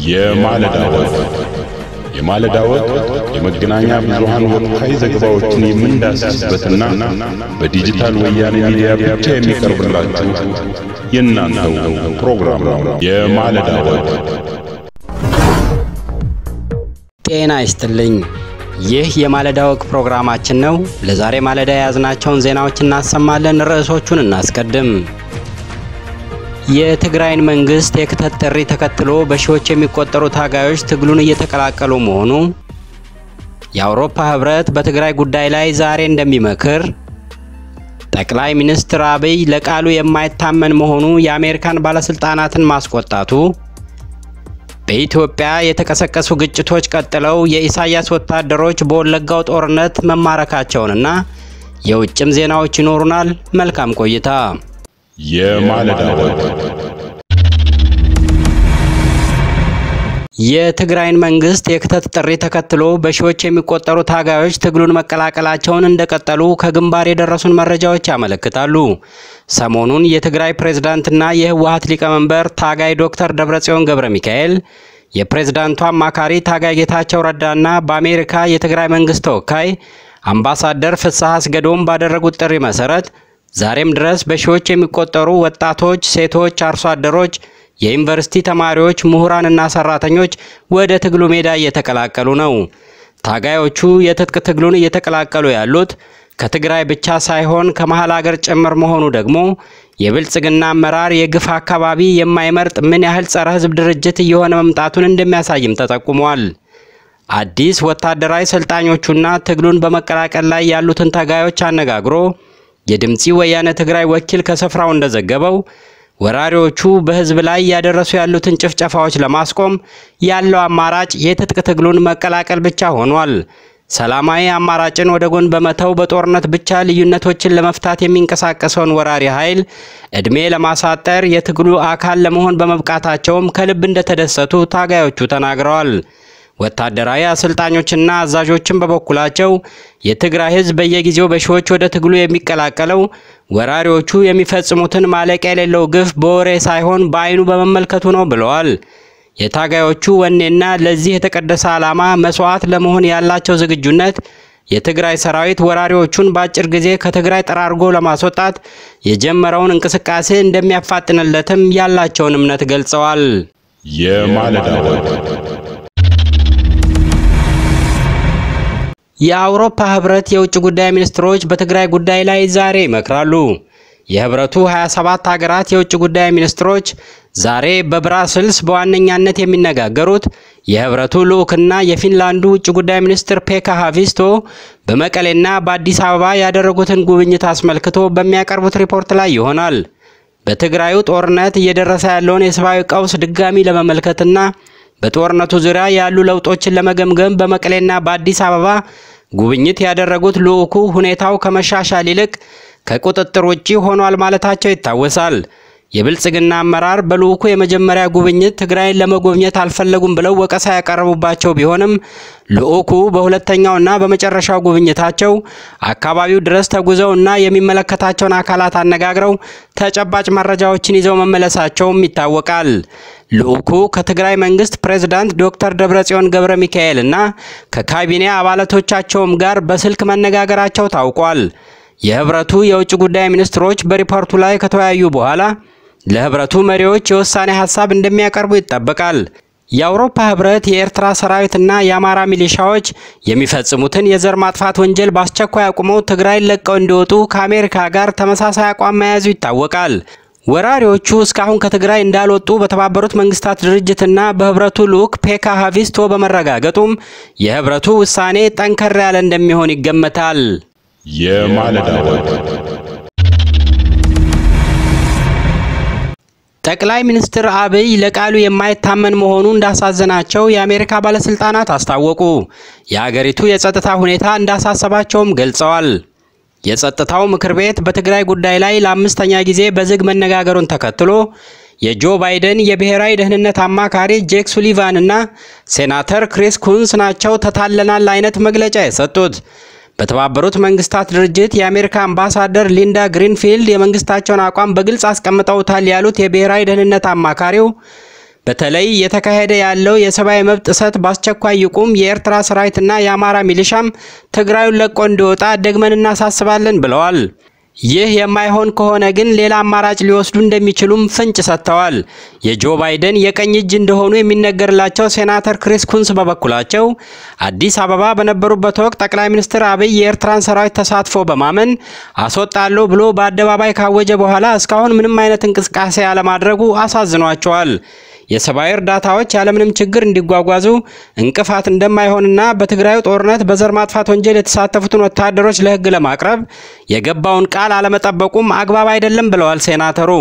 የማለዳ ወግ የማለዳ ወግ የመገናኛ ብዙሃን ወቅታዊ ዘገባዎችን የምንዳስስበትና በዲጂታል ወያኔ ሚዲያ ብቻ የሚቀርብላችሁ የእናንተው ፕሮግራም ነው። የማለዳ ወግ ጤና ይስጥልኝ። ይህ የማለዳ ወግ ፕሮግራማችን ነው። ለዛሬ ማለዳ የያዝናቸውን ዜናዎች እናሰማለን። ርዕሶቹን እናስቀድም። የትግራይን መንግስት የክተት ጥሪ ተከትሎ በሺዎች የሚቆጠሩ ታጋዮች ትግሉን እየተቀላቀሉ መሆኑ፣ የአውሮፓ ህብረት በትግራይ ጉዳይ ላይ ዛሬ እንደሚመክር፣ ጠቅላይ ሚኒስትር አብይ ለቃሉ የማይታመን መሆኑ የአሜሪካን ባለስልጣናትን ማስቆጣቱ፣ በኢትዮጵያ የተቀሰቀሱ ግጭቶች ቀጥለው የኢሳያስ ወታደሮች በወለጋው ጦርነት መማረካቸውንና የውጭም ዜናዎች ይኖሩናል። መልካም ቆይታ። የማለዳ ወግ የትግራይን መንግስት የክተት ጥሪ ተከትሎ በሺዎች የሚቆጠሩ ታጋዮች ትግሉን መቀላቀላቸውን እንደቀጠሉ ከግንባር የደረሱን መረጃዎች ያመለክታሉ። ሰሞኑን የትግራይ ፕሬዝዳንትና የህወሀት ሊቀመንበር ታጋይ ዶክተር ደብረጽዮን ገብረ ሚካኤል የፕሬዝዳንቱ አማካሪ ታጋይ ጌታቸው ረዳና በአሜሪካ የትግራይ መንግስት ተወካይ አምባሳደር ፍስሐ አስገዶም ባደረጉት ጥሪ መሰረት ዛሬም ድረስ በሺዎች የሚቆጠሩ ወጣቶች፣ ሴቶች፣ አርሶ አደሮች የዩኒቨርሲቲ ተማሪዎች፣ ምሁራንና ሰራተኞች ወደ ትግሉ ሜዳ እየተቀላቀሉ ነው። ታጋዮቹ የትጥቅ ትግሉን እየተቀላቀሉ ያሉት ከትግራይ ብቻ ሳይሆን ከመሀል ሀገር ጭምር መሆኑ ደግሞ የብልጽግና አመራር የግፍ አካባቢ የማይመርጥ ምን ያህል ጸረ ህዝብ ድርጅት እየሆነ መምጣቱን እንደሚያሳይም ተጠቁሟል። አዲስ ወታደራዊ ሰልጣኞቹና ትግሉን በመቀላቀል ላይ ያሉትን ታጋዮች አነጋግሮ የድምፂ ወያነ ትግራይ ወኪል ከስፍራው እንደዘገበው ወራሪዎቹ በህዝብ ላይ እያደረሱ ያሉትን ጭፍጨፋዎች ለማስቆም ያለው አማራጭ የትጥቅ ትግሉን መቀላቀል ብቻ ሆኗል። ሰላማዊ አማራጭን ወደ ጎን በመተው በጦርነት ብቻ ልዩነቶችን ለመፍታት የሚንቀሳቀሰውን ወራሪ ኃይል ዕድሜ ለማሳጠር የትግሉ አካል ለመሆን በመብቃታቸውም ከልብ እንደተደሰቱ ታጋዮቹ ተናግረዋል። ወታደራዊ አሰልጣኞችና አዛዦችን በበኩላቸው የትግራይ ህዝብ በየጊዜው በሺዎች ወደ ትግሉ የሚቀላቀለው ወራሪዎቹ የሚፈጽሙትን ማለቂያ የሌለው ግፍ በወሬ ሳይሆን በአይኑ በመመልከቱ ነው ብለዋል። የታጋዮቹ ወኔና ለዚህ የተቀደሰ ዓላማ መስዋዕት ለመሆን ያላቸው ዝግጁነት የትግራይ ሰራዊት ወራሪዎቹን በአጭር ጊዜ ከትግራይ ጠራርጎ ለማስወጣት የጀመረውን እንቅስቃሴ እንደሚያፋጥንለትም ያላቸውን እምነት ገልጸዋል። የማለዳ ወግ የአውሮፓ ህብረት የውጭ ጉዳይ ሚኒስትሮች በትግራይ ጉዳይ ላይ ዛሬ ይመክራሉ። የህብረቱ 27 ሀገራት የውጭ ጉዳይ ሚኒስትሮች ዛሬ በብራስልስ በዋነኛነት የሚነጋገሩት የህብረቱ ልዑክና የፊንላንዱ ውጭ ጉዳይ ሚኒስትር ፔካ ሃቪስቶ በመቀሌና በአዲስ አበባ ያደረጉትን ጉብኝት አስመልክቶ በሚያቀርቡት ሪፖርት ላይ ይሆናል። በትግራዩ ጦርነት እየደረሰ ያለውን የሰብአዊ ቀውስ ድጋሚ ለመመልከትና በጦርነቱ ዙሪያ ያሉ ለውጦችን ለመገምገም በመቀሌና በአዲስ አበባ ጉብኝት ያደረጉት ልዑኩ ሁኔታው ከመሻሻል ይልቅ ከቁጥጥር ውጪ ሆኗል ማለታቸው ይታወሳል። የብልጽግና አመራር በልዑኩ የመጀመሪያ ጉብኝት ትግራይን ለመጎብኘት አልፈለጉም ብለው ወቀሳ ያቀረቡባቸው ቢሆንም ልዑኩ በሁለተኛውና በመጨረሻው ጉብኝታቸው አካባቢው ድረስ ተጉዘው እና የሚመለከታቸውን አካላት አነጋግረው ተጨባጭ መረጃዎችን ይዘው መመለሳቸውም ይታወቃል። ልዑኩ ከትግራይ መንግስት ፕሬዝዳንት ዶክተር ደብረጽዮን ገብረ ሚካኤል እና ከካቢኔ አባላቶቻቸውም ጋር በስልክ መነጋገራቸው ታውቋል። የህብረቱ የውጭ ጉዳይ ሚኒስትሮች በሪፖርቱ ላይ ከተወያዩ በኋላ ለህብረቱ መሪዎች የውሳኔ ሀሳብ እንደሚያቀርቡ ይጠበቃል። የአውሮፓ ህብረት የኤርትራ ሰራዊትና የአማራ ሚሊሻዎች የሚፈጽሙትን የዘር ማጥፋት ወንጀል በአስቸኳይ አቁመው ትግራይን ለቀው እንዲወጡ ከአሜሪካ ጋር ተመሳሳይ አቋም መያዙ ይታወቃል። ወራሪዎቹ እስካሁን ከትግራይ እንዳልወጡ በተባበሩት መንግስታት ድርጅትና በህብረቱ ልዑክ ፔካ ሃቪስቶ በመረጋገጡም የህብረቱ ውሳኔ ጠንከር ያለ እንደሚሆን ይገመታል። የማለዳ ወግ ጠቅላይ ሚኒስትር አብይ ለቃሉ የማይታመን መሆኑ እንዳሳዘናቸው የአሜሪካ ባለስልጣናት አስታወቁ። የአገሪቱ የጸጥታ ሁኔታ እንዳሳሰባቸውም ገልጸዋል። የጸጥታው ምክር ቤት በትግራይ ጉዳይ ላይ ለአምስተኛ ጊዜ በዝግ መነጋገሩን ተከትሎ የጆ ባይደን የብሔራዊ ደህንነት አማካሪ ጄክ ሱሊቫን እና ሴናተር ክሪስ ኩንስ ናቸው ተታለናል አይነት መግለጫ የሰጡት። በተባበሩት መንግስታት ድርጅት የአሜሪካ አምባሳደር ሊንዳ ግሪንፊልድ የመንግስታቸውን አቋም በግልጽ አስቀምጠውታል ያሉት የብሔራዊ ደህንነት አማካሪው በተለይ የተካሄደ ያለው የሰብአዊ መብት ጥሰት በአስቸኳይ ይቁም፣ የኤርትራ ሰራዊትና የአማራ ሚሊሻም ትግራዩን ለቆ እንዲወጣ ደግመን እናሳስባለን ብለዋል። ይህ የማይሆን ከሆነ ግን ሌላ አማራጭ ሊወስዱ እንደሚችሉም ፍንጭ ሰጥተዋል። የጆ ባይደን የቀኝ እጅ እንደሆኑ የሚነገርላቸው ሴናተር ክሪስ ኩንስ በበኩላቸው አዲስ አበባ በነበሩበት ወቅት ጠቅላይ ሚኒስትር አብይ የኤርትራን ሰራዊት ተሳትፎ በማመን አስወጣለሁ ብሎ በአደባባይ ካወጀ በኋላ እስካሁን ምንም አይነት እንቅስቃሴ አለማድረጉ አሳዝኗቸዋል። የሰብአዊ እርዳታዎች ያለምንም ችግር እንዲጓጓዙ እንቅፋት እንደማይሆንና በትግራዩ ጦርነት በዘር ማጥፋት ወንጀል የተሳተፉትን ወታደሮች ለሕግ ለማቅረብ የገባውን ቃል አለመጠበቁም አግባብ አይደለም ብለዋል ሴናተሩ።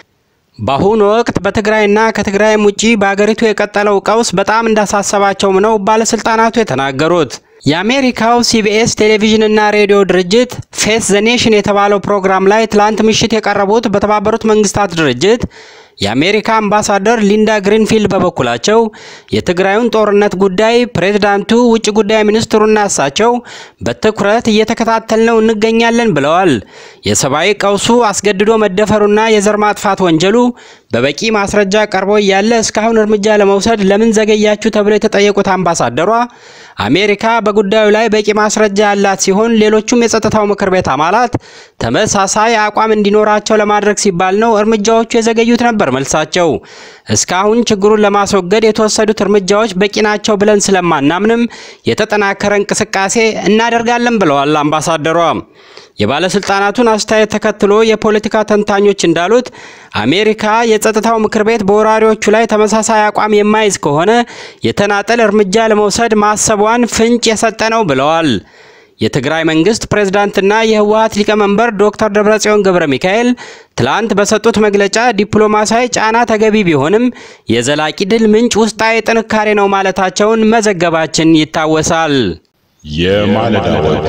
በአሁኑ ወቅት በትግራይና ከትግራይም ውጪ በአገሪቱ የቀጠለው ቀውስ በጣም እንዳሳሰባቸውም ነው ባለስልጣናቱ የተናገሩት። የአሜሪካው ሲቢኤስ ቴሌቪዥንና ሬዲዮ ድርጅት ፌስ ዘ ኔሽን የተባለው ፕሮግራም ላይ ትላንት ምሽት የቀረቡት በተባበሩት መንግስታት ድርጅት የአሜሪካ አምባሳደር ሊንዳ ግሪንፊልድ በበኩላቸው የትግራዩን ጦርነት ጉዳይ ፕሬዝዳንቱ፣ ውጭ ጉዳይ ሚኒስትሩና እሳቸው በትኩረት እየተከታተልነው እንገኛለን ብለዋል። የሰብአዊ ቀውሱ አስገድዶ መደፈሩና የዘር ማጥፋት ወንጀሉ በበቂ ማስረጃ ቀርቦ እያለ እስካሁን እርምጃ ለመውሰድ ለምን ዘገያችሁ ተብለው የተጠየቁት አምባሳደሯ አሜሪካ በጉዳዩ ላይ በቂ ማስረጃ ያላት ሲሆን ሌሎቹም የጸጥታው ምክር ቤት አባላት ተመሳሳይ አቋም እንዲኖራቸው ለማድረግ ሲባል ነው እርምጃዎቹ የዘገዩት ነበር መልሳቸው። እስካሁን ችግሩን ለማስወገድ የተወሰዱት እርምጃዎች በቂ ናቸው ብለን ስለማናምንም የተጠናከረ እንቅስቃሴ እናደርጋለን ብለዋል አምባሳደሯ። የባለስልጣናቱን አስተያየት ተከትሎ የፖለቲካ ተንታኞች እንዳሉት አሜሪካ የጸጥታው ምክር ቤት በወራሪዎቹ ላይ ተመሳሳይ አቋም የማይዝ ከሆነ የተናጠል እርምጃ ለመውሰድ ማሰቧን ፍንጭ የሰጠ ነው ብለዋል። የትግራይ መንግስት ፕሬዝዳንትና የህወሀት ሊቀመንበር ዶክተር ደብረጽዮን ገብረ ሚካኤል ትላንት በሰጡት መግለጫ ዲፕሎማሲያዊ ጫና ተገቢ ቢሆንም የዘላቂ ድል ምንጭ ውስጣዊ ጥንካሬ ነው ማለታቸውን መዘገባችን ይታወሳል። የማለዳ ወግ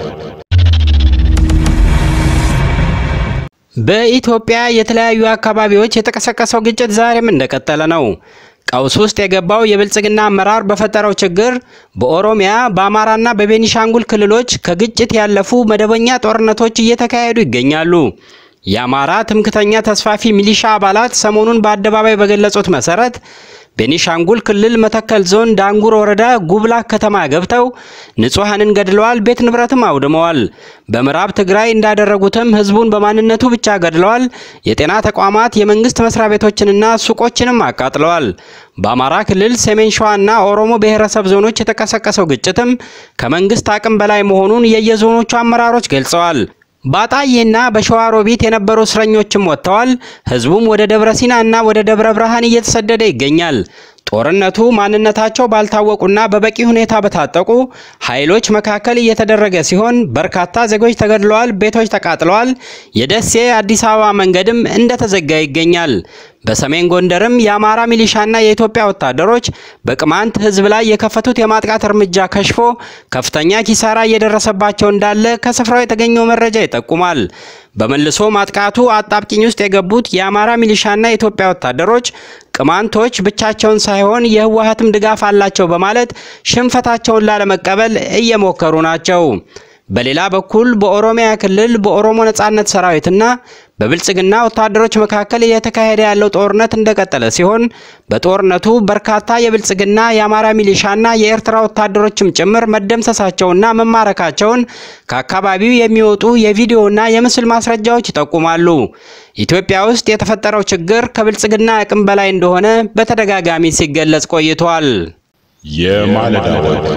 በኢትዮጵያ የተለያዩ አካባቢዎች የተቀሰቀሰው ግጭት ዛሬም እንደቀጠለ ነው። ቀውስ ውስጥ የገባው የብልጽግና አመራር በፈጠረው ችግር በኦሮሚያ በአማራና በቤኒሻንጉል ክልሎች ከግጭት ያለፉ መደበኛ ጦርነቶች እየተካሄዱ ይገኛሉ። የአማራ ትምክተኛ ተስፋፊ ሚሊሻ አባላት ሰሞኑን በአደባባይ በገለጹት መሰረት ቤኒሻንጉል ክልል መተከል ዞን ዳንጉር ወረዳ ጉብላክ ከተማ ገብተው ንጹሐንን ገድለዋል፣ ቤት ንብረትም አውድመዋል። በምዕራብ ትግራይ እንዳደረጉትም ህዝቡን በማንነቱ ብቻ ገድለዋል። የጤና ተቋማት፣ የመንግስት መስሪያ ቤቶችንና ሱቆችንም አቃጥለዋል። በአማራ ክልል ሰሜን ሸዋና ኦሮሞ ብሔረሰብ ዞኖች የተቀሰቀሰው ግጭትም ከመንግስት አቅም በላይ መሆኑን የየዞኖቹ አመራሮች ገልጸዋል። በአጣዬና በሸዋሮቢት የነበሩ እስረኞችም ወጥተዋል። ህዝቡም ወደ ደብረ ሲና እና ወደ ደብረ ብርሃን እየተሰደደ ይገኛል። ጦርነቱ ማንነታቸው ባልታወቁና በበቂ ሁኔታ በታጠቁ ኃይሎች መካከል እየተደረገ ሲሆን በርካታ ዜጎች ተገድለዋል፣ ቤቶች ተቃጥለዋል። የደሴ አዲስ አበባ መንገድም እንደተዘጋ ይገኛል። በሰሜን ጎንደርም የአማራ ሚሊሻና የኢትዮጵያ ወታደሮች በቅማንት ህዝብ ላይ የከፈቱት የማጥቃት እርምጃ ከሽፎ ከፍተኛ ኪሳራ እየደረሰባቸው እንዳለ ከስፍራው የተገኘው መረጃ ይጠቁማል። በመልሶ ማጥቃቱ አጣብቂኝ ውስጥ የገቡት የአማራ ሚሊሻና የኢትዮጵያ ወታደሮች ቅማንቶች ብቻቸውን ሳይሆን የህወሀትም ድጋፍ አላቸው በማለት ሽንፈታቸውን ላለመቀበል እየሞከሩ ናቸው። በሌላ በኩል በኦሮሚያ ክልል በኦሮሞ ነጻነት ሰራዊትና በብልጽግና ወታደሮች መካከል እየተካሄደ ያለው ጦርነት እንደቀጠለ ሲሆን በጦርነቱ በርካታ የብልጽግና የአማራ ሚሊሻና የኤርትራ ወታደሮችም ጭምር መደምሰሳቸውና መማረካቸውን ከአካባቢው የሚወጡ የቪዲዮና የምስል ማስረጃዎች ይጠቁማሉ። ኢትዮጵያ ውስጥ የተፈጠረው ችግር ከብልጽግና አቅም በላይ እንደሆነ በተደጋጋሚ ሲገለጽ ቆይቷል። የማለዳ ወግ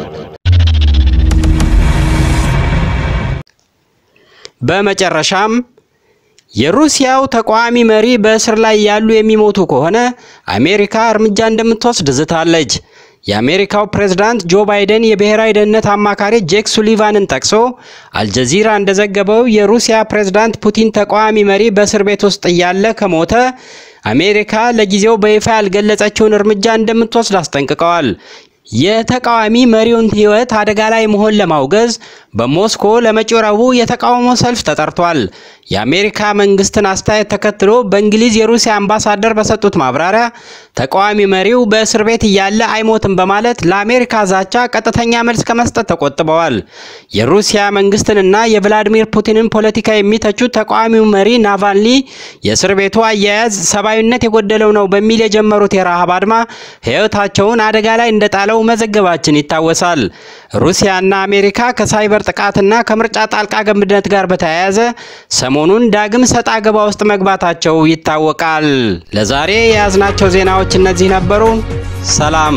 በመጨረሻም የሩሲያው ተቃዋሚ መሪ በእስር ላይ ያሉ የሚሞቱ ከሆነ አሜሪካ እርምጃ እንደምትወስድ ዝታለች። የአሜሪካው ፕሬዝዳንት ጆ ባይደን የብሔራዊ ደህንነት አማካሪ ጄክ ሱሊቫንን ጠቅሶ አልጀዚራ እንደዘገበው የሩሲያ ፕሬዝዳንት ፑቲን ተቃዋሚ መሪ በእስር ቤት ውስጥ እያለ ከሞተ አሜሪካ ለጊዜው በይፋ ያልገለጸችውን እርምጃ እንደምትወስድ አስጠንቅቀዋል። የተቃዋሚ መሪውን ሕይወት አደጋ ላይ መሆን ለማውገዝ በሞስኮ ለመጪው ረቡዕ የተቃውሞ ሰልፍ ተጠርቷል። የአሜሪካ መንግስትን አስተያየት ተከትሎ በእንግሊዝ የሩሲያ አምባሳደር በሰጡት ማብራሪያ ተቃዋሚ መሪው በእስር ቤት እያለ አይሞትም በማለት ለአሜሪካ ዛቻ ቀጥተኛ መልስ ከመስጠት ተቆጥበዋል። የሩሲያ መንግስትንና የቭላዲሚር ፑቲንን ፖለቲካ የሚተቹት ተቃዋሚው መሪ ናቫልኒ የእስር ቤቱ አያያዝ ሰብአዊነት የጎደለው ነው በሚል የጀመሩት የረሃብ አድማ ሕይወታቸውን አደጋ ላይ እንደጣለው መዘገባችን ይታወሳል። ሩሲያና አሜሪካ ከሳይበር ጥቃትና ከምርጫ ጣልቃ ገብነት ጋር በተያያዘ ሰሞኑን ዳግም ሰጣ ገባ ውስጥ መግባታቸው ይታወቃል። ለዛሬ የያዝናቸው ዜናዎች እነዚህ ነበሩ። ሰላም።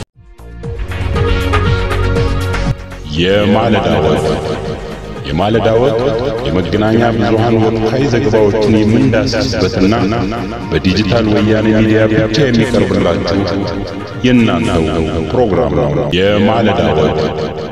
የማለዳ ወግ የማለዳ ወግ የመገናኛ ብዙሃን ወቅታዊ ዘገባዎችን የምንዳስስበትና በዲጂታል ወያኔ ሚዲያ ብቻ የሚቀርብላችሁ የእናንተው ፕሮግራም ነው። የማለዳ ወግ